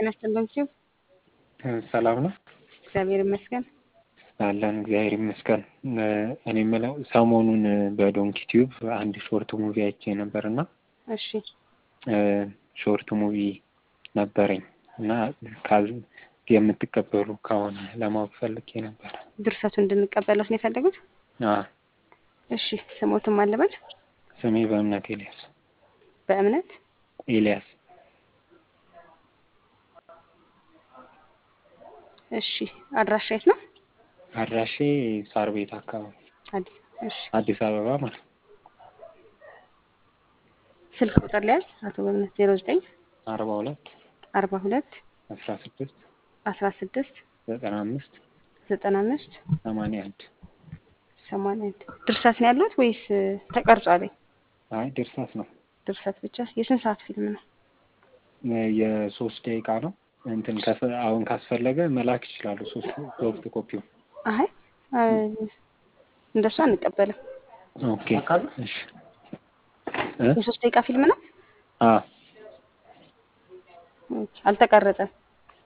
ጤና ይስጥልኝ ኪው ሰላም ነው እግዚአብሔር ይመስገን። አለን እግዚአብሔር ይመስገን። እኔ የምለው ሰሞኑን በዶንኪ ቲዩብ አንድ ሾርት ሙቪ አይቼ ነበር እና እሺ ሾርት ሙቪ ነበረኝ እና ካዝ የምትቀበሉ ከሆነ ለማወቅ ፈልጌ ነበር። ድርሰቱ እንድንቀበለው ነው የፈለጉት? አዎ፣ እሺ ስሞትም አለበት ስሜ በእምነት ኤልያስ በእምነት ኤልያስ እሺ አድራሻ የት ነው? አድራሼ ሳር ቤት አካባቢ አዲስ እሺ አዲስ አበባ ማለት ነው። ስልክ ቁጥር ሊያዝ አቶ በእምነት ዜሮ ዘጠኝ አርባ ሁለት አርባ ሁለት አስራ ስድስት አስራ ስድስት ዘጠና አምስት ዘጠና አምስት ሰማንያ አንድ ሰማንያ አንድ ድርሰት ነው ያለት ወይስ ተቀርጿል? አይ ድርሰት ነው። ድርሰት ብቻ። የስንት ሰዓት ፊልም ነው? የሶስት ደቂቃ ነው። እንትን ከፈ- አሁን ካስፈለገ መላክ ይችላሉ። ሶስት ሶፍት ኮፒው አይ እንደሱ አንቀበልም። ኦኬ እሺ እ የሶስት ደቂቃ ፊልም ነው። አ ኦኬ፣ አልተቀረጸም።